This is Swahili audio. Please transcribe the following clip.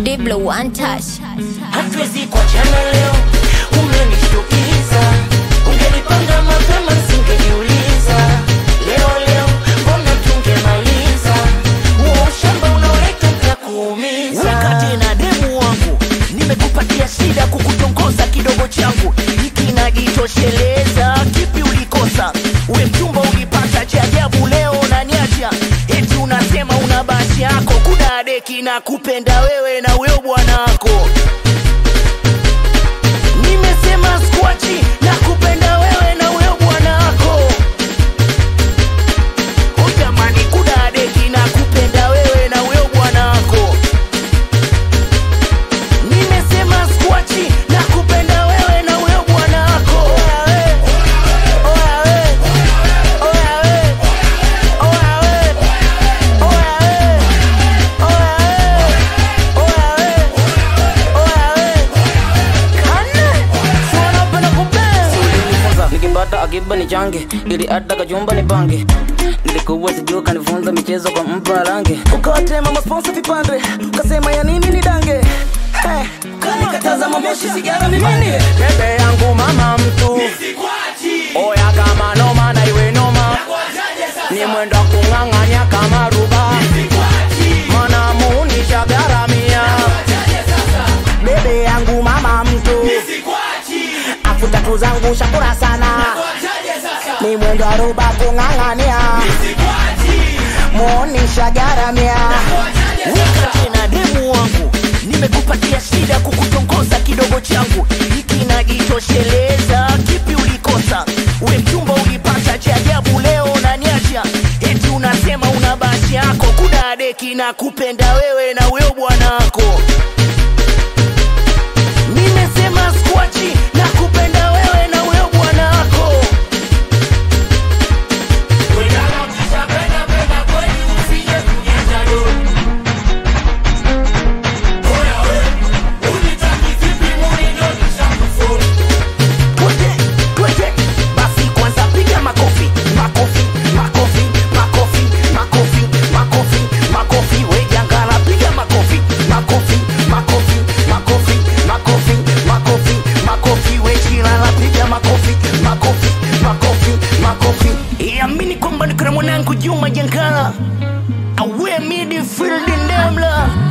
Diblo one touch. hatuwezi kuachana leo, umenishtukiza. Ungenipanga mapema singejiuliza. Leo leo mbona tungemaliza huo ushamba unaoleta utakuumiza. Wakati na demu wangu nimekupatia shida kukutongoza kidogo changu hiki najitosheleza kipi ulikosa we mchumba ulipata cha ajabu leo unaniacha eti unasema una basi yako kuna deki na kupenda wewe na huyo bwanako nimesema skwachi na kupenda wewe na huyo bwanako ujamani kuna deki na kupenda wewe na huyo bwanako nimesema skwachi na kupenda wewe na huyo bwanako Oya we, oya we, oya we, oya we, oya we, oya we, oya we, oya we. Kane, si wanapenda kupenzi. ulinifunza nikipata akiba ni change ili hata kachumba ni pange nilikuwa sijua kanifunza michezo kwa mpa range ukawatema masponsa vipande ukasema ya nini ni dange hey, kanikataza mamoshi sigara mimini bebe yangu mama mtu oya kama noma na iwe noma ni mwendo wa kung'ang'anya kama ruba mana munisha garamia bebe yangu mama mtu afu tatu zangu shakura sana ni mwendo wa ruba kung'ang'ania muonisha garamia wakati na demu wangu nimekupatia shida kukutongoza kidogo changu hiki najitosheleza kipi ulikosa we mchumba ulipata cha ajabu leo unaniacha eti unasema una basi yako kuna deki na kupenda wewe na huyo bwanako nimesema skwachi na kupenda wewe na huyo bwanako Twende, twende. Basi kwanza piga makofi, makofi, makofi, makofi, makofi, makofi, makofi. We jangala piga makofi, makofi, makofi, makofi, makofi, makofi, makofi. We chilala piga makofi, makofi, makofi, makofi. Iamini kwamba nikuna mwanangu Juma Jangala awe midfield ndemla